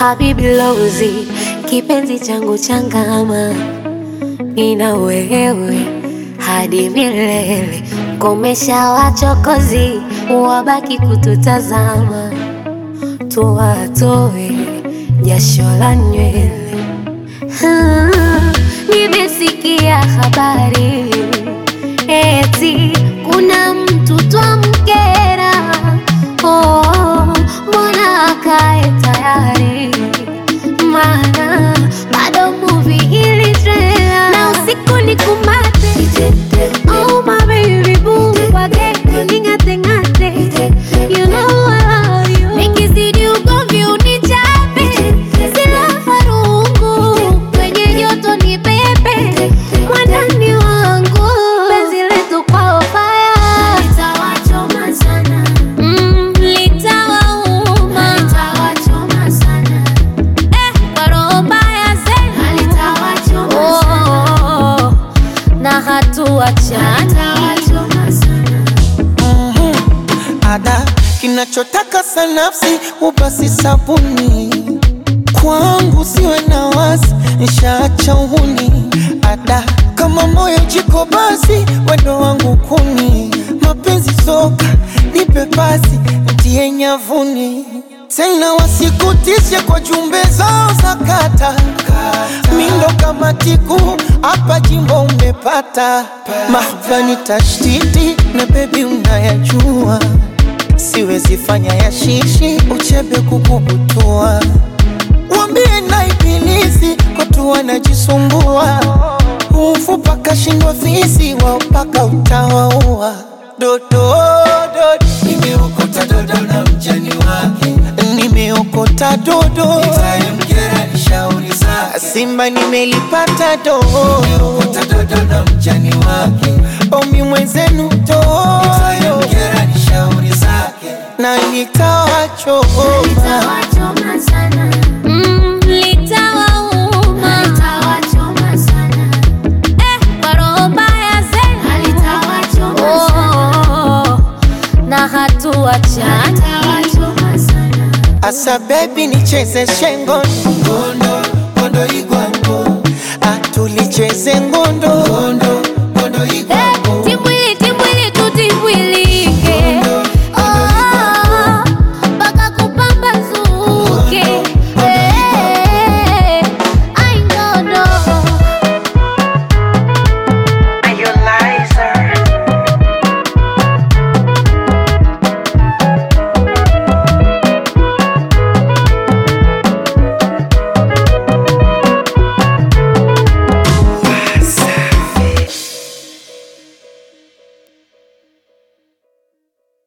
Habibi Lozi, kipenzi changu changama, nina wewe hadi milele. Komesha wachokozi, wabaki kututazama, tuwatoe jasho la nywele. Ah, Nimesikia habari eti kuna mtu twamkera. Oh, mbona akae tayari? Maana bado movie ili trailer na usiku ni kumate. Oh my baby boo, wage ning'ate ng'ate. You know I love you. Nikizidi ugomvi unichape, sila farungu kwenye joto ni pepe mwandani wangu penzi letu kwao faya litawachoma sana mm, litawauma litawachoma sana eh, kwa roho mbaya zenu litawachoma oh, na hatuachana litawachoma sana ada kinachotaka sanafsi ubasi sabuni kwangu siwe na wasi nishaacha uhuni ada kama moyo jiko basi wendo wangu kuni mapenzi soka nipe pasi ntie nyavuni tena wasikutishe kwa jumbe zao za kata mindo kama tiku hapa jimbo umepata mahvani tashtiti na bebi unayajua siwezi fanya ya shishi uchebe kukubutua wambie na ibilisi kotu wanajisumbua ufupa kashindwa fisi wao mpaka utawaua dodo dodo Nimeokota dodo na mjani wake, nimeokota dodo nitamkera ni shauri zake. simba nimelipata dodo Nimeokota dodo na mjani wake, omi mwenzenu dodo nitamkera ni shauri zake. na nitawachoma litawachoma sana mm, litawauma litawachoma sana eh, kwa roho mbaya zenu litawachoma oh, na hatuachana litawachoma sana asa bebi nicheze shengo Ngondo, ngondo igwango, atulicheze ngondo ngondo,